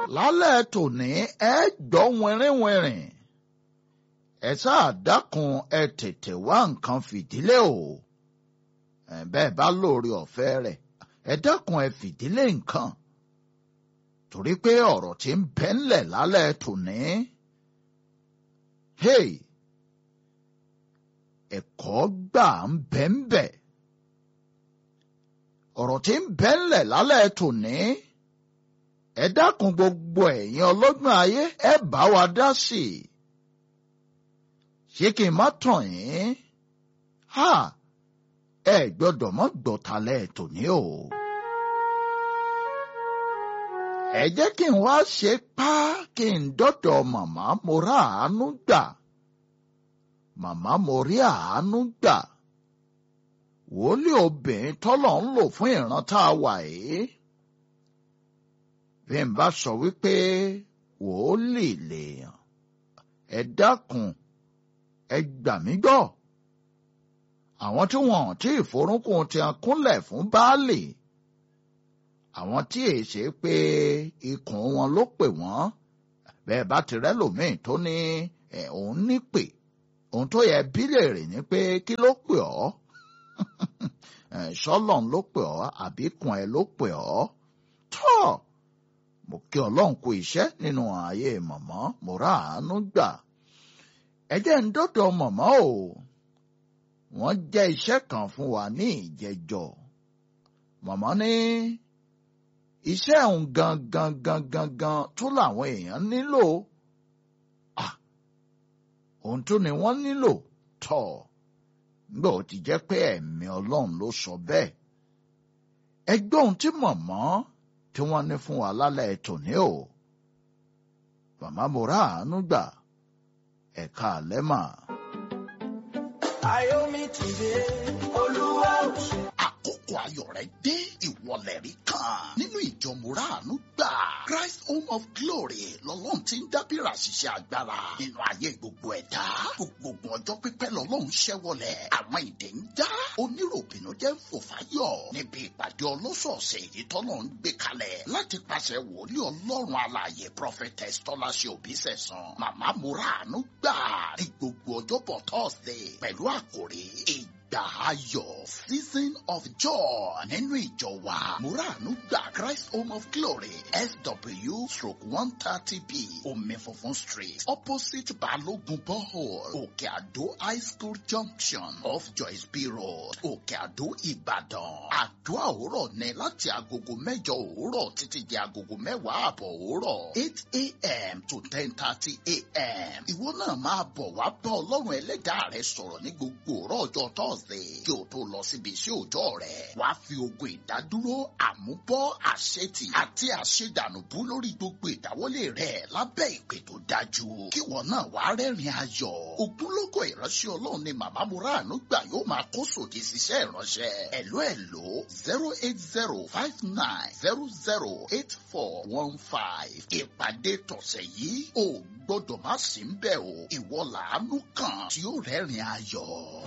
lálẹ́ tòní ẹ gbọ́ wìnrìnwìnrìn ẹ sáà dákun ẹ tètè wá nǹkan fìdílé o ẹ bẹ́ẹ̀ bá lóore ọ̀fẹ́ rẹ̀ ẹ dákun ẹ fìdílé nǹkan torí pé ọ̀rọ̀ tí ń bẹ ńlẹ̀ lálẹ́ tòní hey ẹ̀kọ́ gbà ń bẹ ń bẹ ọ̀rọ̀ tí ń bẹ ńlẹ̀ lálẹ́ tòní ẹ dákun gbogbo ẹ̀yin ọlọ́gbọ́n ayé ẹ bá wa dá sí i ṣé kí n má tàn yín ha ẹ gbọ́dọ̀ mọ́ gbọ̀tàlẹ̀ tòní o. ẹ jẹ́ kí n wá ṣe pá kí n dọ́dọ̀ màmá mo rà àánú gbà màmá mo rí àánú gbà wòlíì obìnrin tọ́lọ̀ ń lò fún ìran tá a wà yìí bí n bá sọ wípé wòlíì lèèyàn ẹ dákun ẹ gbà mí gbọ́ àwọn tí wọn tí ìforúnkún ti kúnlẹ̀ fún baálé àwọn tí èyí ṣe pé ikùn wọn ló pè wọ́n bẹ́ẹ̀ bá ti rẹ́lòmíì tó ní òun ní pè òun tó yẹ bílèrè ni pé kí ló pè ọ́ ṣọ́lọ́n ló pè ọ́ àbíkùn ẹ̀ ló pè ọ́ tọ́ mo kí ọlọ́run kú iṣẹ́ nínú ààyè mọ̀mọ́ mo rà àánú gbà ẹ jẹ́ ń dọ́dọ̀ mọ̀mọ́ o wọ́n jẹ́ iṣẹ́ kan fún wa ní ìjẹjọ́ mọ̀mọ́ ní iṣẹ́ òun gangan gangan gan tó làwọn èèyàn nílò ohun tó ni wọ́n nílò tọ̀ nígbà ó ti jẹ́ pé ẹ̀mí ọlọ́run ló sọ bẹ́ẹ̀ ẹgbẹ́ ohun tí mọ̀mọ́ tí wọ́n ní fún wa lálẹ́ tòní o màmá mo rà àánú gbà ẹ̀ka àlẹ́ mà. Ayomi ti dé, Olúwa ò ṣe. Àkókò ayọ̀ rẹ̀ dé ìwọlẹ̀ rí kan nínú ìjọ Mùràánú gbà. Christ Home of Glory lọ́lọ́run ti ń dábìrà ṣiṣẹ́ agbára nínú ayé gbogbo ẹ̀dá. Gbogbo ọjọ́ pípẹ́ lọ́lọ́run ṣẹ́wọlẹ̀. Àwọn ìdè ń já. Oníròbìnú jẹ́ ń fò fáyọ̀ níbi ìpàdé ọlọ́sọ̀ọ̀sẹ̀ èyí tọ́lọ́ ń gbé kalẹ̀ láti pàṣẹ wòlíì ọlọ́run alààyè prophetess tọ́láṣẹ òbísẹ̀sán. Màmá Mùràánú gbà ní gbogbo ọjọ́bọ̀ Thursday pẹ̀lú àkòrí ìgbà ayọ̀ season of joy nínú ìjọ wa Mùràánú gbà Christ Home of Glory SW stroke one thirty B Omi Funfun Street opposite Balogun Borehole Òkè Àdó High School Junction off Joyce B Road Òkè Àdó Ìbàdàn. Àdúrà òwúrọ̀ ní láti agogo mẹ́jọ òwúrọ̀ títí di agogo mẹ́wàá àbọ̀ òwúrọ̀ eight a.m. to ten thirty a.m. Ìwọ náà máa bọ̀ wá bá Ọlọ́run ẹlẹ́dàá rẹ sọ̀rọ̀ ní gbogbo òrọ̀ ọjọ́ Thursday kí o tó lọ síbi iṣẹ́ òòjọ́ rẹ̀. Wá fi ogun ìdádúró àmúbọ́ àṣetì àti àṣedànùbú lórí gbogbo ìdáwọ́lé rẹ̀ lábẹ́ ìpè tó dájú. Kí wọn náà wá rẹ́rìn ayọ̀. Ògúnlógó ìránṣẹ́ Ọlọ́run ni màmá Mùràánú gbà yóò máa kó sòdì síṣẹ́ ìránṣẹ́. Ẹ̀ló ẹ̀ló zero eight zero five nine zero zero eight four one five. Ìpàdé tọ̀sẹ̀ yìí ò gbọ́dọ̀ má sí ń bẹ̀ o. Ìwọ làánú kan tí ó rẹ́rìn ayọ̀.